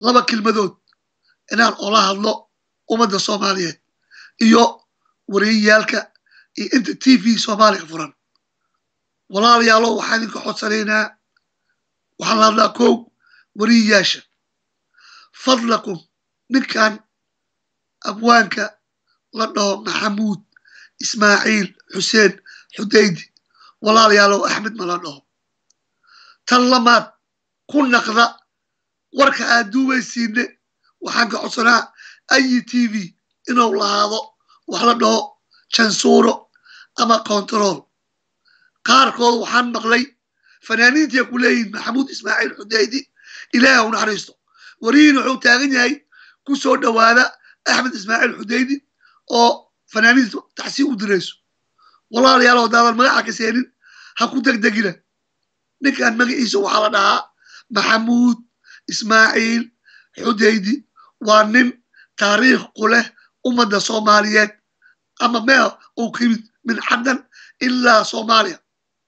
laba kelmadood inaan ola hadlo ummadda soomaaliyeed iyo wariyayaalka iyo inta t v soomaaliga furan walaalayaalo waxaan idinka codsanaynaa waxaan la hadlaa kow wariyayaasha fadlakum ninkan abwaanka la dhaho maxamuud ismaaciil xuseen xudaydi walaalayaalow axmed ma la dhaho tan lamaad ku naqda warka aad duubaysiinne waxaan ka codsanaa ayi t v inuu lahaado wax la dhaho jansuuro ama control qaarkood waxaan maqlay fanaaniintii ku leeyihin maxamuud ismaaciil xudaydi ilaahi u naxariisto warihiin wuxuu taagan yahay ku soo dhowaada axmed ismaaciil xudaydi oo fanaaniinta taxsiib u dirayso walaalayaal haddaadan magaca ka seenin ha ku degdegina ninkan magaciisa waxaa la dhahaa maxamuud ismaaciil xudaydi waa nin taariikh ku leh ummadda soomaaliyeed ama meel uu ka yimid min caddan ilaa soomaaliya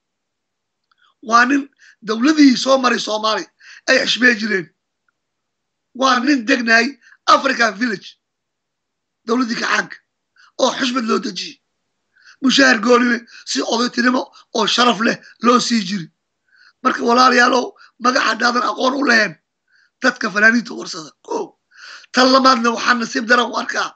waa nin dowladihii soo maray soomaaliya ay xishmee jireen waa nin degnaay african village dowladdii kacaanka oo xushmad loo dejiyey mushaahar goonine si odaytinimo oo sharaf leh loo sii jiri marka walaalayaalow magaca haddaadan aqoon u lahayn dadka fanaaniinta warsada ko tan lamaadna waxaa nasiib daran u arkaa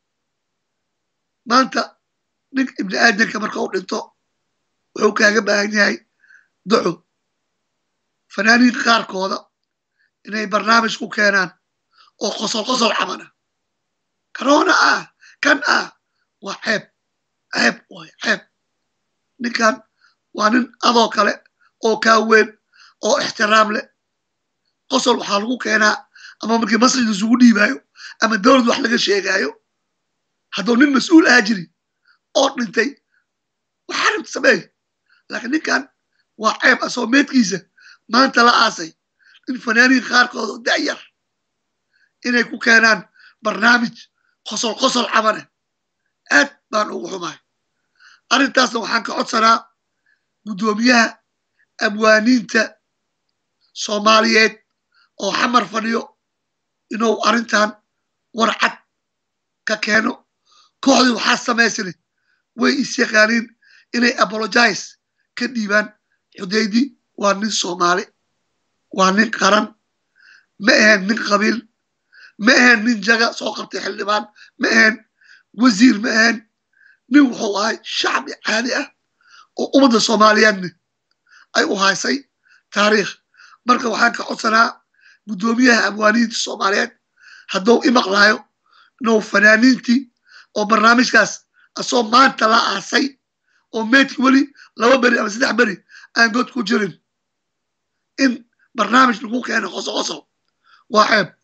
maanta nin ibni aadanka marka u dhinto wuxuu kaaga baahan yahay duco fanaaniinka qaarkooda inay barnaamij ku keenaan oo qosol qosol camana karoona ah kan ah waa ceeb ceeb waay ceeb ninkan waa nin adoo kale oo kaa weyn oo ixtiraam leh qosol waxaa lagu keenaa ama markii masjid isugu dhiibaayo ama dowlad wax laga sheegaayo hadduu nin mas-uul ahaa jiri oo dhintay waxaa rabta sameey laakiin ninkan waa ceeb asoo meedkiisa maanta la aasay in fanaaniin qaarkood oo da'yar inay ku keenaan barnaamij qosol qosol camane aad baan ugu xumahay arrintaasna waxaan ka codsanaa guddoomiyaha abwaaniinta soomaaliyeed oo xamar fadhiyo inuu arrintan warcad ka keeno kooxdii waxaa samaysane way is yaqaaniin inay apologize ka dhiibaan xudaydi waa nin soomaali waa nin qaran ma ahaen nin qabiil ma ahaen nin jaga soo qabtay xildhibaan ma ahaen wasiir ma ahaen nin wuxuu ahay shacbi caadi ah oo ummadda soomaaliyeedna ay u haysay taariikh marka waxaan ka codsanaa guddoomiyaha abwaaniinta soomaaliyeed hadduu imaqlaayo inuu fanaaniintii oo barnaamijkaas asoo maanta la aasay oo meydki weli laba beri ama saddex beri aan god ku jirin in barnaamij lagu keeno qoso qoso waa ceeb